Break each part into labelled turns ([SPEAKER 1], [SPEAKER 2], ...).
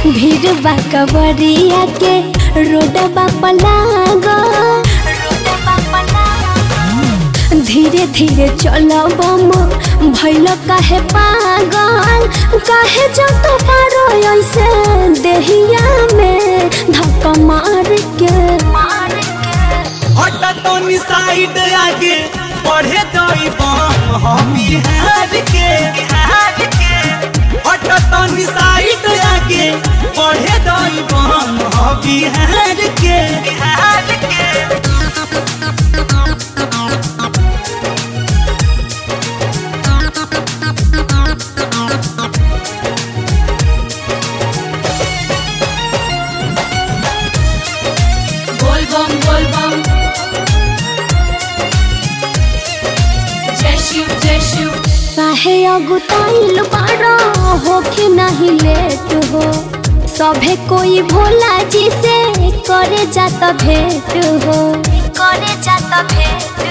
[SPEAKER 1] भीड़ बा कवरिया के रोडबा पलागो धीरे धीरे चलो बम भैल काहे पागल काहे जत पारो ऐसे देहिया में धक्का मार के मार के
[SPEAKER 2] हट तनी साइड आगे पढ़े दई बम हम बिहार के बिहार के हट तनी साइड आगे पढ़े दई बम हम बिहार के बिहार के
[SPEAKER 3] बोल बम बोल बम जय शिव जय शिव
[SPEAKER 1] काहे अगुताइल बारो होखे नहीं लेट हो सभे कोई भोला जी से करे जात भेंट हो करे जात भेंट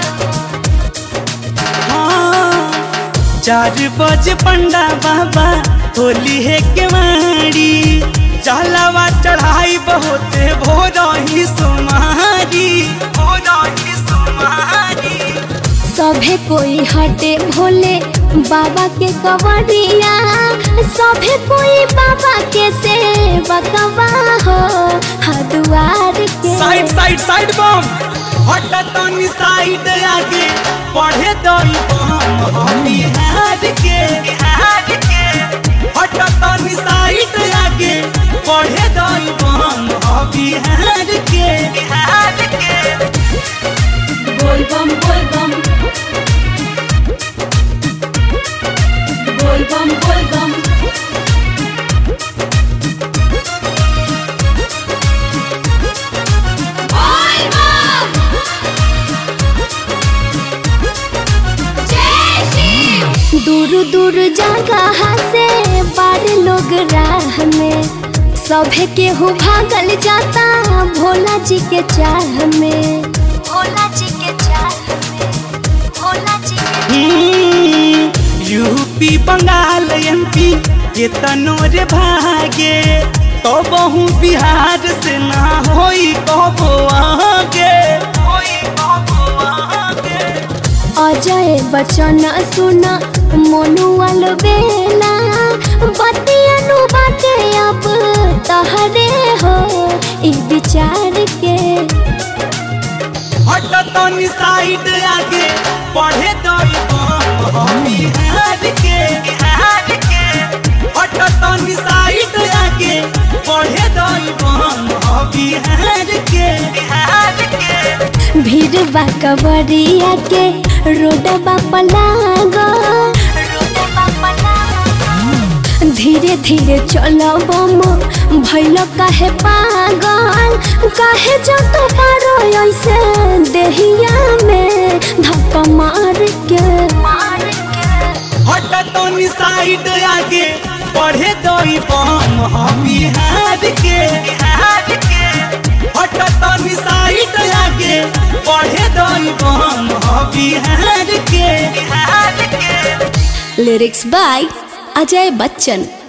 [SPEAKER 2] हाँ, चार बजे पंडा बाबा होली है केवाड़ी चलावा चढ़ाई बहुत भोरही सुमारी भोरही सुमारी
[SPEAKER 1] सभे कोई हटे भोले बाबा के कवरिया सभे कोई बाबा के सेवा कवा हो हदुआर के
[SPEAKER 2] साइड साइड साइड बम हट तनी साइड आगे पढ़े दई बम हम बिहार के बिहार के हट तनी साइड आगे पढ़े दई बम हम बिहार के बिहार के
[SPEAKER 3] बोल बम बोल बम बोल बम बोल बम बोल बम जय शिव
[SPEAKER 1] दूर दूर जगह से बार लोग राह में सभे केहू भागल जाता भोला जी के चाह में भोला जी के चाह में भोला जी के
[SPEAKER 2] हम्म, यूपी बंगाल एमपी के तनोर भागे तो बहु बिहार से ना होई कबो आगे होई कबो आगे
[SPEAKER 1] अजय बचन सुन मनुअल बेला बतियनु बाटे अब तहरे हो ई विचार के
[SPEAKER 2] हट तनी साइड आगे पढ़े दई बम हम बिहार के बिहार के हट तनी साइड आगे पढ़े दई बम हम बिहार के बिहार के
[SPEAKER 1] भीड़ बा कवरिया के रोडबा पलागो धीरे धीरे चलो बम भैल काहे पागल काहे जत पारो ऐसे देहिया में धक्का मार के मार के
[SPEAKER 2] हट तनी साइड आगे पढ़े दई बम हम बिहार के बिहार के हट तनी साइड आगे पढ़े दई बम हम बिहार के बिहार के
[SPEAKER 1] लिरिक्स बाय अजय बच्चन